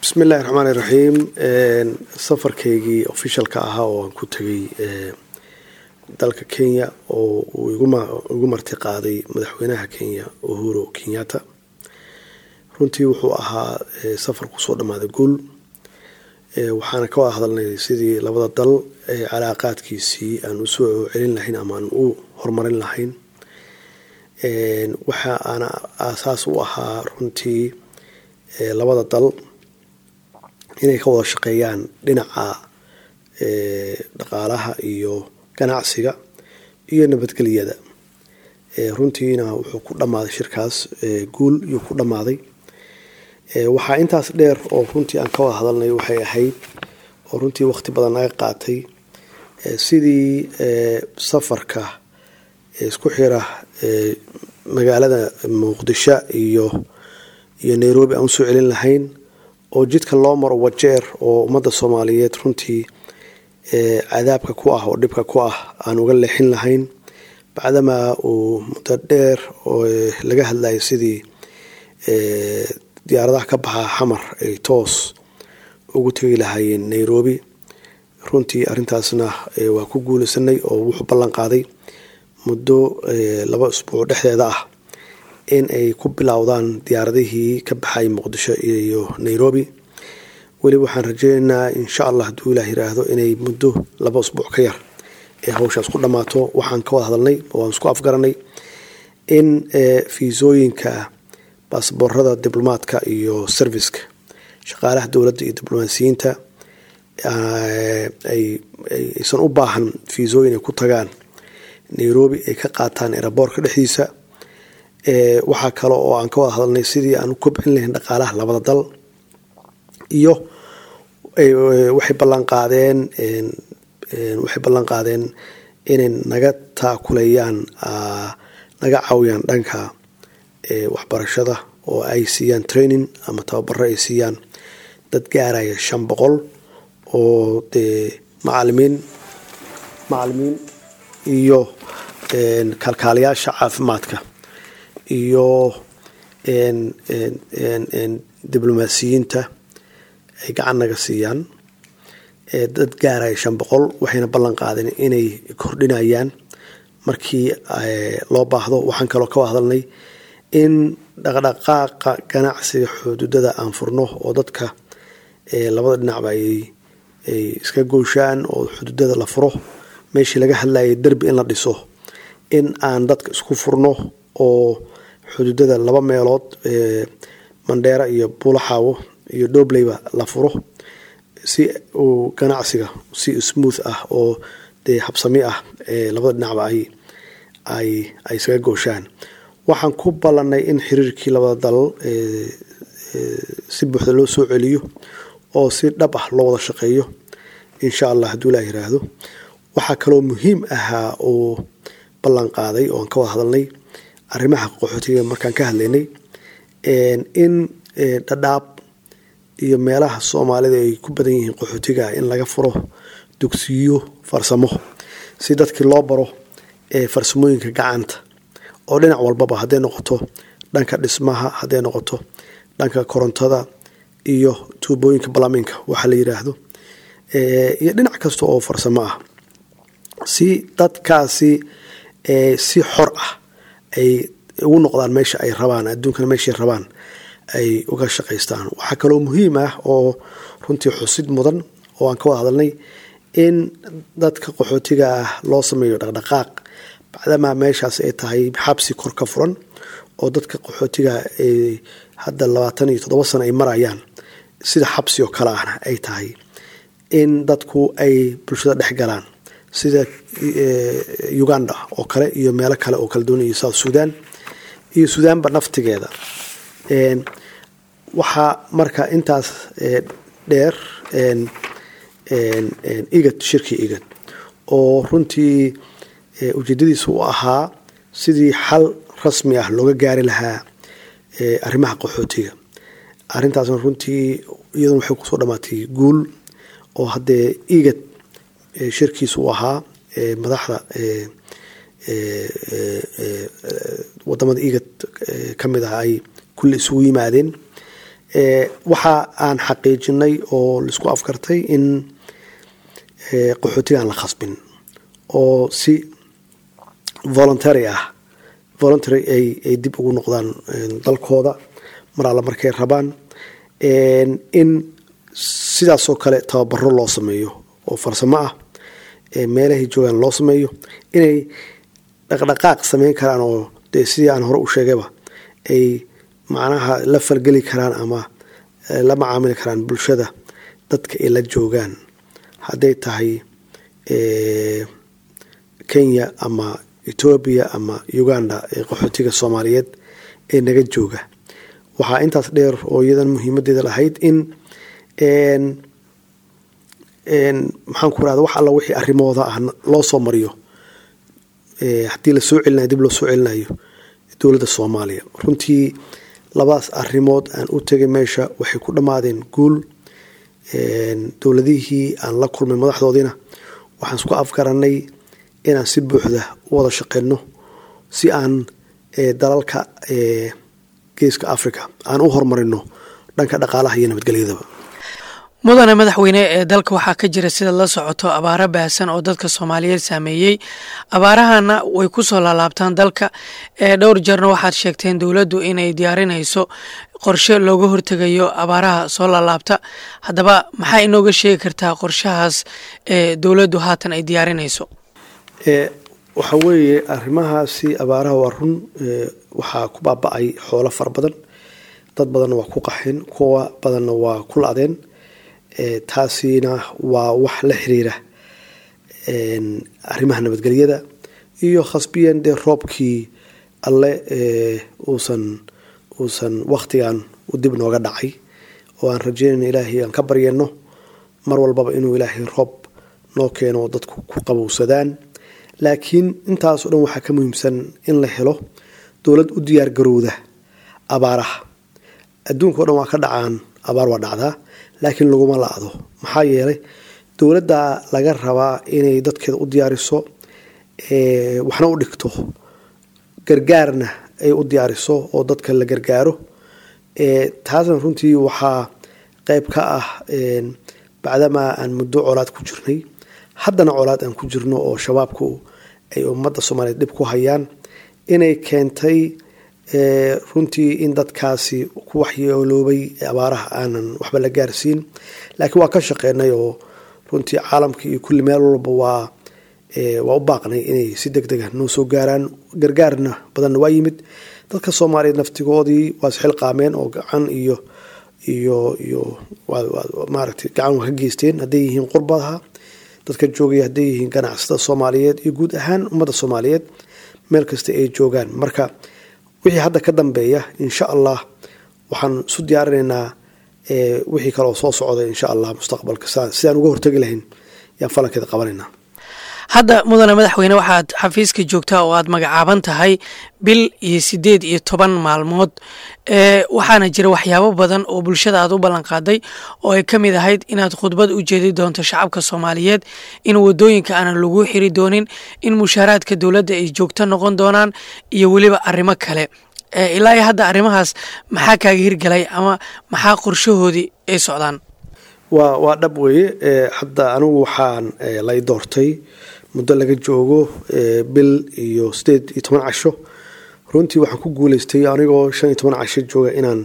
bismi illahi raxmaan iraxiim safarkaygii officialka ahaa oo aan ku tegay dalka kenya oo uu igu marti qaaday madaxweynaha kenya uhuru kenyatta runtii wuxuu ahaa safar kusoo dhammaaday guul waxaana ka wada hadalnay sidii labada dal calaaqaadkiisii aan usoo celin lahayn ama aan u horumarin lahayn waxa aana aasaas u ahaa runtii labada dal inay ka wada shaqeeyaan dhinaca dhaqaalaha iyo ganacsiga iyo nabadgelyada runtiina wuxuu ku dhammaaday shirkaas guul iyuu ku dhammaaday waxaa intaas dheer oo runtii aan ka wada hadalnay waxay ahayd oo runtii waqti badan naga qaatay sidii safarka isku xira magaalada muqdisho iyo iyo nairobi aan usoo celin lahayn oo jidka loo maro wajeer oo ummadda soomaaliyeed runtii cadaabka ku ah oo dhibka ku ah aan uga leexin lahayn bacdamaa uu muddo dheer oo laga hadlayay sidii diyaaradaha ka baxa xamar ay toos ugu tegi lahaayeen nairobi runtii arrintaasna waa ku guulaysanay oo wuxuu ballan qaaday muddo laba isbuuc dhexdeeda ah in ay ku bilowdaan diyaaradihii ka baxay muqdisho iyo nairobi weli waxaan rajeynaynaa insha allah hadduu ilaah yiraahdo inay muddo laba isbuuc ka yar ee hawshaas ku dhammaato waxaan ka wada hadalnay waan isku afgaranay in fiisooyinka baasboorada diblomaadka iyo serviceka shaqaalaha dowladda iyo diblomaasiyiinta aysan u baahan fiisooyin ay ku tagaan nairobi ay ka qaataan eraboorka dhexdiisa waxaa kale oo aan ka wada hadalnay sidii aan u kobcin lahayn dhaqaalaha labada dal iyo waxay ballanqaadeen waxay ballan qaadeen inay naga taakulayaan naga caawiyaan dhanka waxbarashada oo ay siiyaan training ama tababaro ay siiyaan dad gaaraya shan boqol oo dee macalimiin macalimiin iyo kalkaaliyaasha caafimaadka iyo diblomaasiyiinta ay gacan naga siiyaan dad gaaraya shan boqol waxayna ballan qaadeen inay kordhinayaan markii loo baahdo waxaan kaloo ka wada hadalnay in dhaqdhaqaaqa ganacsiga xuduudada aan furno oo dadka labada dhinacba ay iska gooshaan oo xuduudada la furo meeshii laga hadlayay derbi in la dhiso in aan dadka isku furno oo xuduudada laba meelood mandheera iyo buulaxaawo iyo dhobleyba la furo si uu ganacsiga si smooth ah oo dee habsami ah labada dhinacba ay ay ay isaga gooshaan waxaan ku ballanay in xiriirkii labada dal si buuxda loo soo celiyo oo si dhab ah loo wada shaqeeyo insha allah hadduu ilaah yiraahdo waxaa kaloo muhiim ahaa oo ballan qaaday oo aan ka wada hadalnay arrimaha qaxootiga markaan ka hadlaynay in dhadhaab iyo meelaha soomaalida ay ku badan yihiin qaxootiga in laga furo dugsiyo farsamo si dadkii loo baro farsamooyinka gacanta oo dhinac walbaba hadday noqoto dhanka dhismaha hadday noqoto dhanka korontada iyo tuubooyinka balaminka waxaa la yiraahdo iyo dhinac kasta oo farsamo ah si dadkaasi si xor ah ay ugu noqdaan meesha ay rabaan adduunkana meeshay rabaan ay uga shaqaystaan waxaa kaloo muhiim ah oo runtii xusid mudan oo aan ka wada hadalnay in dadka qaxootiga ah loo sameeyo dhaqdhaqaaq bacdamaa meeshaas ay tahay xabsi kor ka furan oo dadka qaxootiga hadda labaatan iyo toddoba sano ay marayaan sida xabsi oo kale ahna ay tahay in dadku ay bulshada dhex galaan sida uganda oo kale iyo meelo kale oo kala duwan iyo south sudan iyo sudaanba naftigeeda waxaa marka intaas dheer igad shirki igad oo runtii ujeedadiisa u ahaa sidii xal rasmi ah looga gaari lahaa arrimaha qaxootiga arrintaasna runtii iyaduna waxay kusoo dhamaatay guul oo haddee igad shirkiisa u ahaa madaxda wadamada igad ka mid ah ay kulli isugu yimaadeen waxa aan xaqiijinay oo laisku afkartay in qaxootiga aan la khasbin oo si voluntary ah voluntary ay dib ugu noqdaan dalkooda mar alla markay rabaan in sidaasoo kale tababaro loo sameeyo oo farsamo ah meelahay joogaan loo sameeyo inay dhaqdhaqaaq sameyn karaan oo dee sidii aan hore u sheegayba ay macnaha la falgeli karaan ama la macaamili karaan bulshada dadka ay la joogaan hadday tahay kenya ama etoobiya ama uganda ee qaxootiga soomaaliyeed ee naga jooga waxaa intaas dheer oo iyadan muhiimadeeda lahayd in maxaan ku rahda wax alla wixii arrimooda ah loo soo mariyo haddii lasoo celinayo dib loo soo celinayo dowladda soomaaliya runtii labadaas arrimood aan u tegay meesha waxay ku dhammaadeen guul dowladihii aan la kulmay madaxdoodiina waxaan isku afgaranay inaan si buuxda u wada shaqeyno si aan dalalka geeska africa aan u horumarino dhanka dhaqaalaha iyo nabadgelyadaba mudane madaxweyne ee dalka waxaa ka jira sida la socoto abaaro baahsan oo dadka soomaaliyeed saameeyey abaarahana way ku soo laalaabtaan dalka ee dhowr jeerna waxaad sheegteen dowladdu inay diyaarinayso qorshe looga hortegayo abaaraha soo laalaabta haddaba maxaa inooga sheegi kartaa qorshahaas ee dowladdu haatan ay diyaarinayso waxa weeye arrimahaasi abaaraha waa run waxaa ku baaba-ay xoolo fara badan dad badanna waa ku qaxeen kuwa badanna waa ku la-deen taasina waa wax la xiriira arrimaha nabadgelyada iyo khasbiyan dee roobkii alle uusan uusan waktigan u dib nooga dhacay oo aan rajeynayno ilaahay aan ka baryano mar walbaba inuu ilaahay roob noo keeno oo dadku ku qabowsadaan laakiin intaasoo dhan waxaa ka muhiimsan in la helo dowlad u diyaar garowda abaaraha adduunka o dhan waa ka dhacaan abaar waa dhacdaa laakiin laguma la-do maxaa yeelay dowladda laga rabaa inay dadkeeda u diyaariso waxna u dhigto gargaarna ay u diyaariso oo dadka la gargaaro taasna runtii waxaa qeyb ka ah bacdamaa aan muddo colaad ku jirnay haddana colaad aan ku jirno oo shabaabku ay ummadda soomaaliyeed dhib ku hayaan inay keentay runtii in dadkaasi ku waxyeeloobay abaaraha aanan waxba la gaarsiin laakiin waa ka shaqeynay oo runtii caalamka iyo kulli meel walba waa waa u baaqnay inay si deg dega noo soo gaaraan gargaarna badanna waa yimid dadka soomaaliyeed naftigoodii waa isxil qaameen oo gacan iyo iyo iyo maaragtay gacan waa ka geysteen hadday yihiin qurbadaha dadka joogaya hadday yihiin ganacsatada soomaaliyeed iyo guud ahaan ummadda soomaaliyeed meel kasta ay joogaan marka wixii hadda ka dambeeya insha allah waxaan isu diyaarinaynaa wixii kale oo soo socda insha allah mustaqbalka sidaan uga hortegi lahayn yaan falankeeda qabanaynaa hadda mudane madaxweyne waxaad xafiiska joogtaa oo aad magacaaban tahay bil iyo sideed iyo toban maalmood waxaana jira waxyaabo badan oo bulshada aad u ballanqaaday oo ay ka mid ahayd inaad khudbad u jeedi doonto shacabka soomaaliyeed in wadooyinka aanan lagu xiri doonin in mushaaraadka dowladda ay joogto noqon doonaan iyo weliba arrimo kale ilaa iyo hadda arrimahaas maxaa kaaga hirgalay ama maxaa qorshahoodii ay socdaan waa waa dhab weeye hadda anigu waxaan lay doortay muddo laga joogo bil iyo sideed iyo toban casho runtii waxaan ku guuleystay anigoo shan iyo toban casho jooga inaan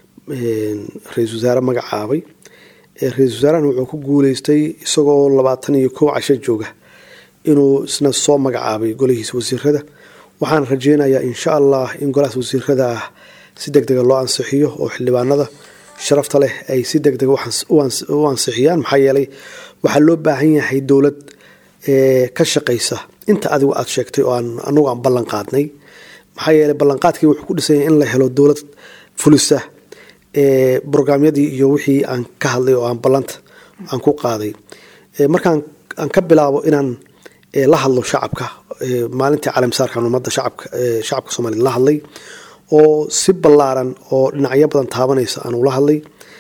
ra-isul wasaare magacaabay ra-isul wasaarahan wuxuu ku guuleystay isagoo labaatan iyo kow casho jooga inuu isna soo magacaabay golihiisa wasiirada waxaan rajeynayaa insha allah in golahaas wasiirada ah si deg dega loo ansixiyo oo xildhibaanada sharafta leh ay si deg dega u ansixiyaan maxaa yeelay waxaa loo baahan yahay dowlad ka shaqaysa inta adigu aad sheegtay oo aan anagu aan ballan qaadnay maxaa yeelay ballanqaadkii wuxuu ku dhisanya in la helo dowlad fulisa brograamyadii iyo wixii aan ka hadlay oo aan ballanta aan ku qaaday markaan aan ka bilaabo inaan la hadlo shacabka maalintii caalamsaarkan ummadda shacabka shacabka soomaliya la hadlay oo si ballaaran oo dhinacyo badan taabanaysa aan ula hadlay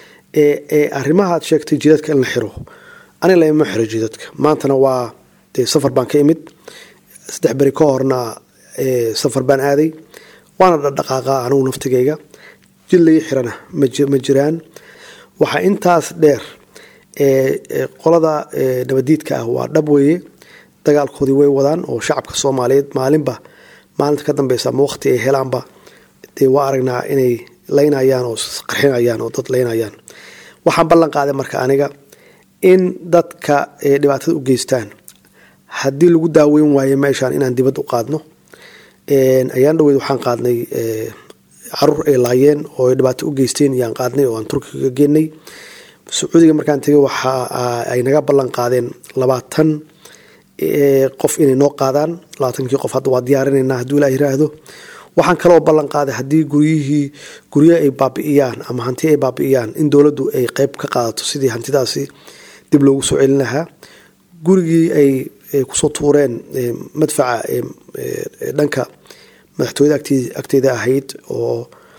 arrimaha aad sheegtay jidadka in la xiro aniga lama xiro jidadka maantana waa dee safar baan ka imid saddex beri ka horna safar baan aaday waana dhaqdhaqaaqa anigu naftigayga jid laga xirana ma jiraan waxaa intaas dheer qolada nabadiidka ah waa dhab weeye dagaalkoodii way wadaan oo shacabka soomaaliyeed maalinba maalinta ka dambeysa ama waqti ay helaanba dee waa aragnaa inay laynayaan oo qarxinayaan oo dad laynayaan waxaan ballan qaaday marka aniga in dadka dhibaatada u geystaan haddii lagu daaweyn waayo meeshaan inaan dibad u qaadno ayaan dhaweyd waxaan qaadnay caruur ay laayeen oo ay dhibaato u geysteen yaan qaadnay oo aan turkiga geenay sacuudiga markaan tegay waxa ay naga ballan qaadeen labaatan qof inay noo qaadaan labaatankii qof hadda waa diyaarinaynaa hadduu ilaa yiraahdo waxaan kaloo ballan qaaday haddii guryihii guryo ay baabi'iyaan ama hanti ay baabi'iyaan in dowladdu ay qeyb ka qaadato sidii hantidaasi dib loogu soo celin lahaa gurigii ay kusoo tuureen madfaca dhanka madaxtooyada agteeda ahayd oo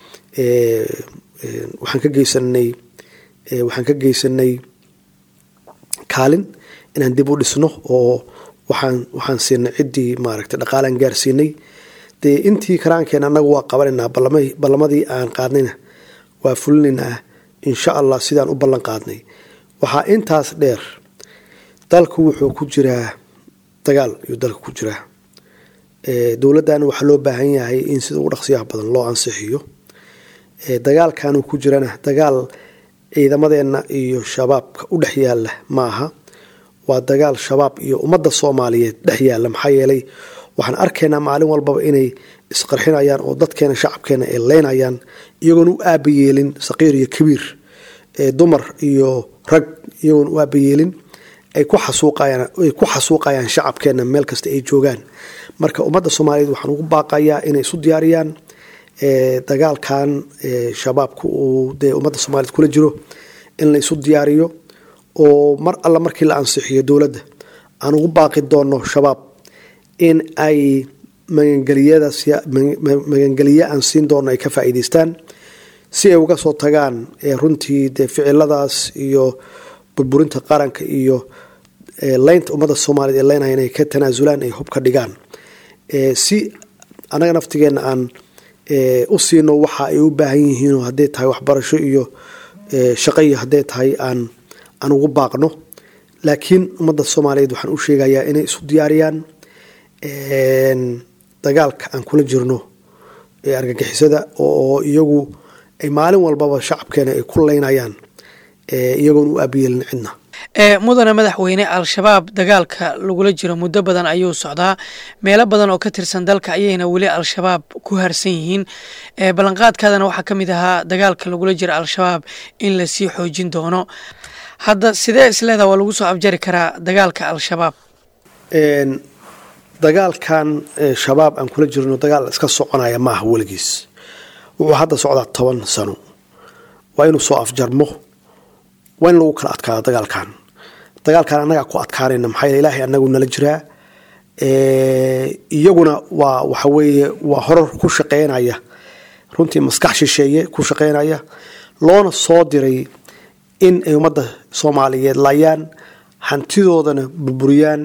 waxaan ka geysanay waxaan ka geysanay kaalin inaan dib u dhisno oo waxaan waxaan siinay ciddii maaragtay dhaqaalaan gaarsiinay dee intii karaankeen annaga waa qabanaynaa ballamadii aan qaadnayna waa fulinaynaa insha allah sidaan u ballan qaadnay waxaa intaas dheer dalku wuxuu ku jiraa dagaal ayuu dalka ku jiraa dowladdana waxaa loo baahan yahay in sida ugu dhaqsiyaha badan loo ansixiyo dagaalkanuu ku jirana dagaal ciidamadeenna iyo shabaabka u dhex yaalla ma aha waa dagaal shabaab iyo ummadda soomaaliyeed dhex yaalla maxaa yeelay waxaan arkaynaa maalin walbaba inay isqarxinayaan oo dadkeena shacabkeena ay leynayaan iyagoon u aabayeelin saqiir iyo kabiir dumar iyo rag iyagoon u aabayeelin ay ku xasuuqayaan ay ku xasuuqayaan shacabkeena meel kasta ay joogaan marka ummadda soomaaliyeed waxaan ugu baaqayaa inay isu diyaariyaan dagaalkan shabaabka uu dee ummadda soomaaliyed kula jiro in la isu diyaariyo oo mar alla markii la ansixiyo dowladda aan ugu baaqi doono shabaab in ay magangeliye aan siin doono ay ka faa'iideystaan si ay uga soo tagaan runtii dee ficiladaas iyo burburinta qaranka iyo leynta ummadda soomaaliyeed ee leynaya inay ka tanaasulaan ay hub ka dhigaan si annaga naftigeenna aan u siino waxa ay u baahan yihiin oo hadday tahay waxbarasho iyo shaqo iyo hadday tahay aan aan ugu baaqno laakiin ummadda soomaaliyeed waxaan u sheegayaa inay isu diyaariyaan dagaalka aan kula jirno ee argagixisada oo iyagu ay maalin walbaba shacabkeena ay ku leynayaan iyagoon u aabiyeelin cidna mudane madaxweyne al-shabaab dagaalka lagula jiro muddo badan ayuu socdaa meelo badan oo ka tirsan dalka ayayna weli al-shabaab ku harsan yihiin ballanqaadkaadana waxaa ka mid ahaa dagaalka lagula jiro al-shabaab in lasii xoojin doono hadda sidee isleedaha waa lagu soo abjari karaa dagaalka al-shabaab dagaalkan shabaab aan kula jirno dagaal iska soconaya maaha weligiis wuxuu hadda socdaa toban sano waa inuu soo afjarmo waa in lagu kala adkaado dagaalkan dagaalkan annagaa ku adkaanayna maxaa yeele ilaahay anagu nala jiraa iyaguna waa waxa weeye waa horar ku shaqeynaya runtii maskax shisheeye ku shaqeynaya loona soo diray in ay ummadda soomaaliyeed laayaan hantidoodana burburiyaan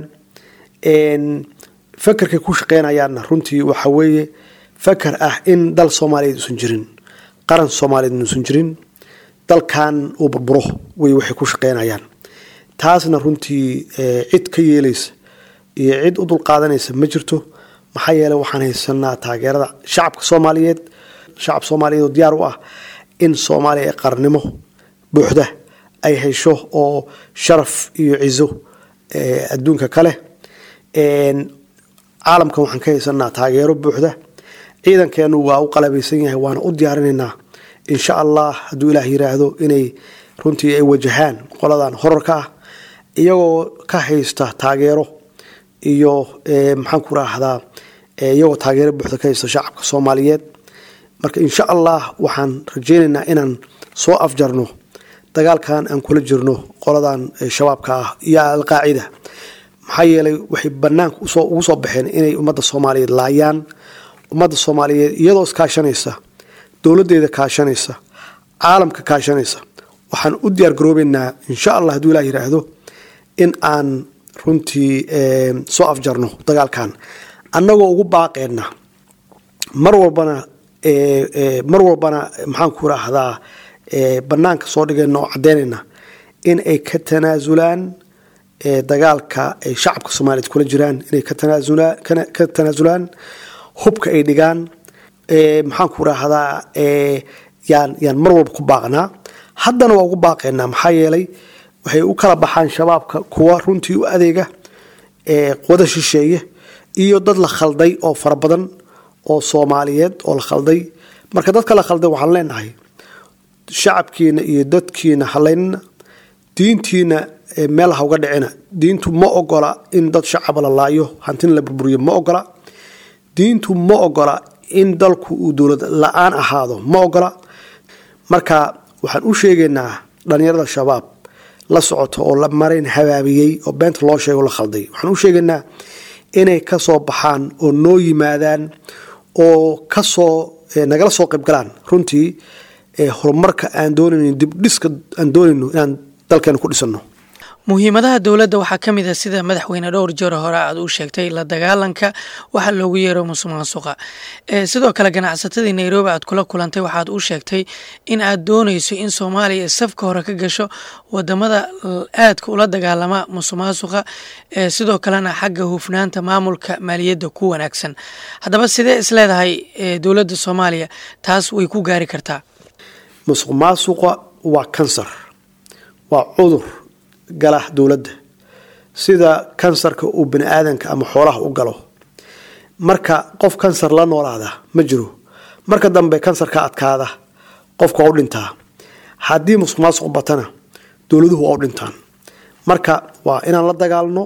fakerkay ku shaqeynayaanna runtii waxa weeye faker ah in dal soomaaliyeed uusan jirin qaran soomaaliyeed inuusan jirin dalkan uu burburo wey waxay ku shaqeynayaan taasna runtii cid ka yeelaysa iyo cid u dulqaadanaysa ma jirto maxaa yeele waxaan haysanaa taageerada shacabka soomaaliyeed shacab soomaaliyeed oo diyaar u ah in soomaaliya ee qarnimo buuxda ay hesho oo sharaf iyo cizo adduunka kale caalamkan waxaan ka haysanaa taageero buuxda ciidankeenu waa u qalabaysan yahay waana u diyaarinaynaa insha allah hadduu ilaah yiraahdo inay runtii ay wajahaan qoladan horarka ah iyagoo ka haysta taageero iyo maxaan ku raahdaa iyagoo taageero buuxda ka haysta shacabka soomaaliyeed marka insha allah waxaan rajeynaynaa inaan soo afjarno dagaalkan aan kula jirno qoladan shabaabka ah iyo alqaacida maxaa yeelay waxay banaanka ugu soo baxeen inay ummadda soomaaliyeed laayaan ummadda soomaaliyeed iyadoo iskaashanaysa dowladeeda kaashanaysa caalamka kaashanaysa waxaan u diyaar garoobeynaa insha allah hadduu ilah yiraahdo in aan runtii soo afjarno dagaalkan annagoo ugu baaqeenna mar walbana mar walbana maxaan ku raahdaa banaanka soo dhigayna oo caddeynayna in ay ka tanaasulaan dagaalka ay shacabka soomaaliyeed kula jiraan inay ka tanaasulaan hubka ay dhigaan maxaan ku raahdaa yaan yaan mar walba ku baaqnaa haddana waa ugu baaqaynaa maxaa yeelay waxay u kala baxaan shabaabka kuwa runtii u adeega quwada shisheeye iyo dad la khalday oo fara badan oo soomaaliyeed oo la khalday marka dadka la khalday waxaan leenahay shacabkiina iyo dadkiina halaynina diintiina meel ha uga dhicina diintu ma ogola in dad shacaba la laayo hantina la burburiyo ma ogola diintu ma ogola in dalku uu dowlad la-aan ahaado ma ogola marka waxaan u sheegaynaa dhalinyarada shabaab la socoto oo la marayn habaabiyey oo beenta loo sheego la khalday waxaan u sheegaynaa inay ka soo baxaan oo noo yimaadaan oo kasoo nagala soo qayb galaan runtii horumarka aan doonayno dibdhiska aan doonayno inaan dalkeena ku dhisano muhiimadaha dowladda waxaa ka mid a sida madaxweyne dhowr jeer hore aad u sheegtay la dagaalanka waxa loogu yeero musuq maasuqa sidoo kale ganacsatadii nairobi aad kula kulantay waxaad u sheegtay in aad doonayso in soomaaliya safka hore ka gasho wadamada aadka ula dagaalama musuq maasuqa sidoo kalena xagga hufnaanta maamulka maaliyadda ku wanaagsan haddaba sidee isleedahay dowladda soomaaliya taas way ku gaari kartaa musuq maasuqa waa kansar waa cudur gala dowladda sida kansarka uu bani aadanka ama xoolaha u galo marka qof kansar la noolaada ma jiro marka dambe kansar ka adkaada qofka waa u dhintaa haddii musuq maasuq batana dowladuhu waa u dhintaan marka waa inaan la dagaalno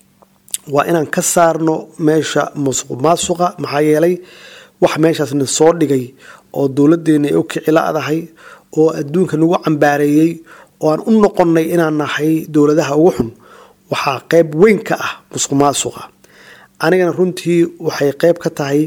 waa inaan ka saarno meesha musuq maasuqa maxaa yeelay wax meeshaasna soo dhigay oo dowladeena ay u kici la-dahay oo adduunka nagu cambaareeyey oo aan u noqonnay inaan nahay dowladaha ugu xun waxaa qeyb weyn ka ah musuq maasuqa anigana runtii waxay qeyb ka tahay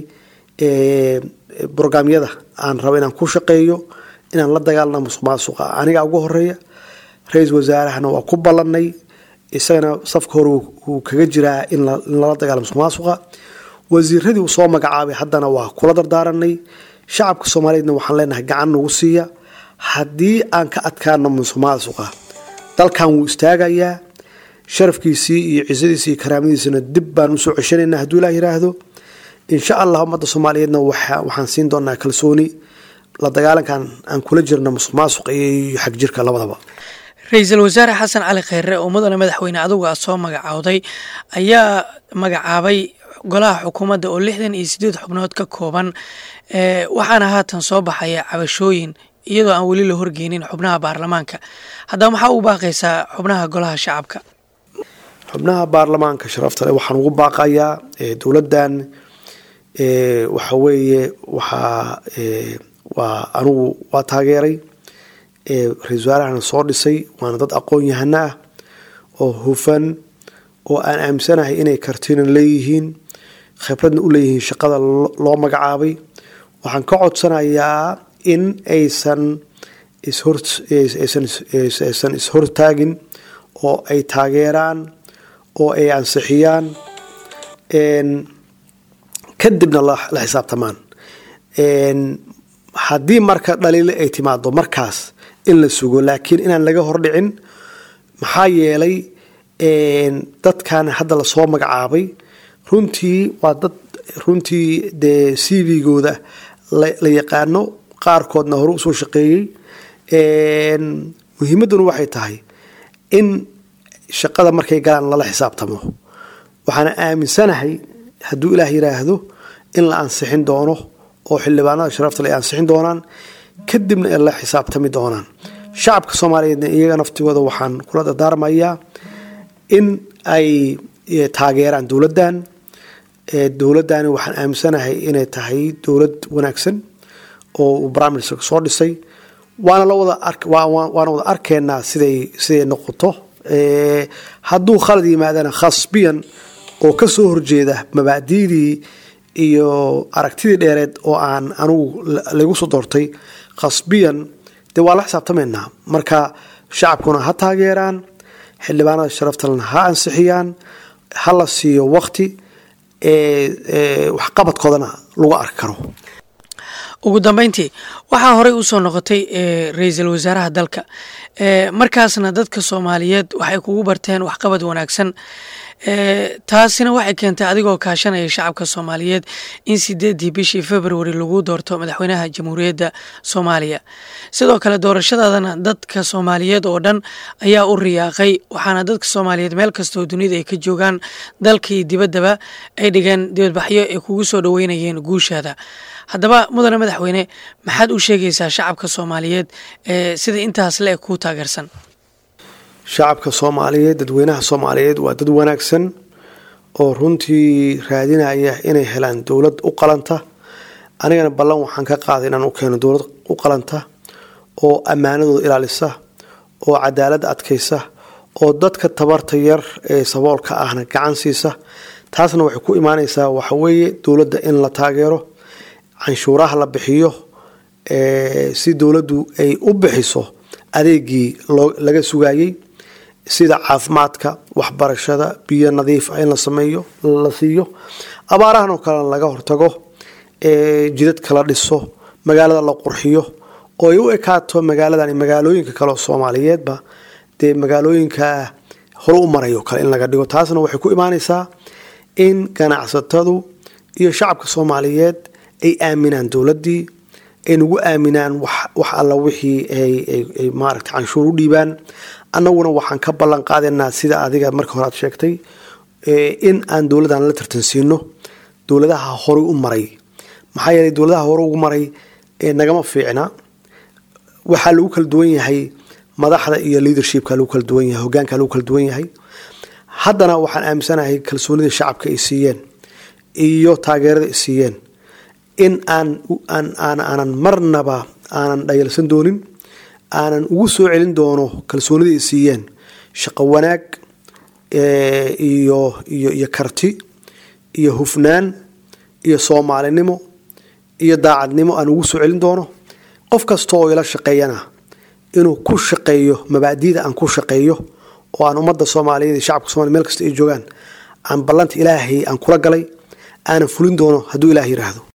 brograamyada aan rabo inaan ku shaqeeyo inaan la dagaalna musuq maasuqa anigaa ugu horeeya ra-iisul wasaarahana waa ku ballanay isagana safka hore wuu kaga jiraa in lala dagaalo musuq maasuqa wasiiradii uu soo magacaabay haddana waa kula dardaaranay shacabka soomaaliyeedna waxaan leenahay gacan nagu siiya haddii aan ka adkaano musuq maasuqa dalkan wuu istaagayaa sharafkiisii iyo cisadiisii iyo karaamadiisina dib baan usoo ceshanaynaa hadduu ilaah yiraahdo insha allah ummadda soomaaliyeedna waxaan siin doonaa kalsooni la dagaalankan aan kula jirna musuq maasuqa iyo xag jirka labadaba ra-iisul wasaare xasan cali kheyre oo mudane madaxweyne adugu aad soo magacowday ayaa magacaabay golaha xukuumadda oo lixdan iyo sideed xubnood ka kooban waxaana haatan soo baxaya cabashooyin iyadoo aan weli la horgeynin xubnaha baarlamaanka haddaba maxaa u baaqaysaa xubnaha golaha shacabka xubnaha baarlamaanka sharafta leh waxaan ugu baaqayaa dowladdan waxa weeye waxaa waa anugu waa taageeray ra-isul wasaarahana soo dhisay waana dad aqoon yahano ah oo hufan oo aan aaminsanahay inay kartina leeyihiin khibradna u leeyihiin shaqada loo magacaabay waxaan ka codsanayaa in aysan aysan ishortaagin oo ay taageeraan oo ay ansixiyaan kadibna la xisaabtamaan haddii marka dhaliile ay timaado markaas in la sugo laakiin inaan laga hordhicin maxaa yeelay dadkan hadda lasoo magacaabay runtii waa dad runtii dee c v-gooda la yaqaano qaarkoodna hore usoo shaqeeyey muhiimadduna waxay tahay in shaqada markay galaan lala xisaabtamo waxaana aaminsanahay hadduu ilaah yiraahdo in la ansixin doono oo xildhibaanada sharafta ay ansixin doonaan kadibna ay la xisaabtami doonaan shacabka soomaaliyeedna iyaga naftigooda waxaan kula dardaarmayaa in ay taageeraan dowladdan dowladdani waxaan aaminsanahay inay tahay dowlad wanaagsan oo uu prime ministerka soo dhisay waana la wada waana wada arkeenaa siday siday noqoto hadduu khalad yimaadana khasbiyan oo ka soo horjeeda mabaadiidii iyo aragtidii dheereed oo aan anugu lagu soo doortay khasbiyan dee waa la xisaabtamaynaa marka shacabkuna ha taageeraan xildhibaanada sharaftalena ha ansixiyaan ha la siiyo wakti waxqabadkoodana lagu arki karo ugu dambeyntii waxaa horey usoo noqotay ra-iisul wasaaraha dalka markaasna dadka soomaaliyeed waxay kugu barteen waxqabad wanaagsan taasina waxay keentay adigoo kaashanaya shacabka soomaaliyeed in sideedii bishii februari lagu doorto madaxweynaha jamhuuriyadda soomaaliya sidoo kale doorashadaadana dadka soomaaliyeed oo dhan ayaa u riyaaqay waxaana dadka soomaaliyeed meel kastoo dunida ay ka joogaan dalkii dibaddaba ay dhigeen dibadbaxyo ay kugu soo dhoweynayeen guushaada haddaba mudane madaxweyne maxaad u sheegaysaa shacabka soomaaliyeed ee sida intaas le-eg kuu taageersan shacabka soomaaliyeed dadweynaha soomaaliyeed waa dad wanaagsan oo runtii raadinaya inay helaan dowlad u qalanta anigana ballan waxaan ka qaaday inaan u keeno dowlad u qalanta oo ammaanadooda ilaalisa oo cadaalad adkaysa oo dadka tabarta yar ee saboolka ahna gacan siisa taasna waxay ku imaaneysaa waxaweeye dowladda in la taageero canshuuraha la bixiyo si dowladdu ay u bixiso adeegii laga sugayey sida caafimaadka waxbarashada biyo nadiif ah in la sameeyo la siiyo abaarahan oo kalena laga hortago jidadka la dhiso magaalada la qurxiyo oo ay u ekaato magaaladan magaalooyinka kale oo soomaaliyeedba dee magaalooyinka hore u marayo kale in laga dhigo taasna waxay ku imaaneysaa in ganacsatadu iyo shacabka soomaaliyeed ay aaminaan dowladdii ay nagu aaminaan wax alla wixii ay maaragta canshuur u dhiibaan annaguna waxaan ka ballan qaadaynaa sida adiga marka hore aad sheegtay in aan dowladdan la tartansiino dowladaha horey u maray maxaa yeelay dowladaha hore ugu maray nagama fiicna waxaa lagu kala duwan yahay madaxda iyo leadershipka lagu kala duwan yahay hogaanka lagu kala duwan yahay haddana waxaan aaminsanahay kalsoonida shacabka ay siiyeen iyo taageerada ay siiyeen in aan aanan marnaba aanan dhayalsan doonin aanan ugu soo celin doono kalsoonida ay siiyeen shaqo wanaag iyo iyo iyo karti iyo hufnaan iyo soomaalinimo iyo daacadnimo aan ugu soo celin doono qof kasta oo ila shaqeeyana inuu ku shaqeeyo mabaadiida aan ku shaqeeyo oo aan ummadda soomaaliyeed iyo shacabka somalia meel kasta ay joogaan aan ballanta ilaahay aan kula galay aanan fulin doono hadduu ilaah yiraahdo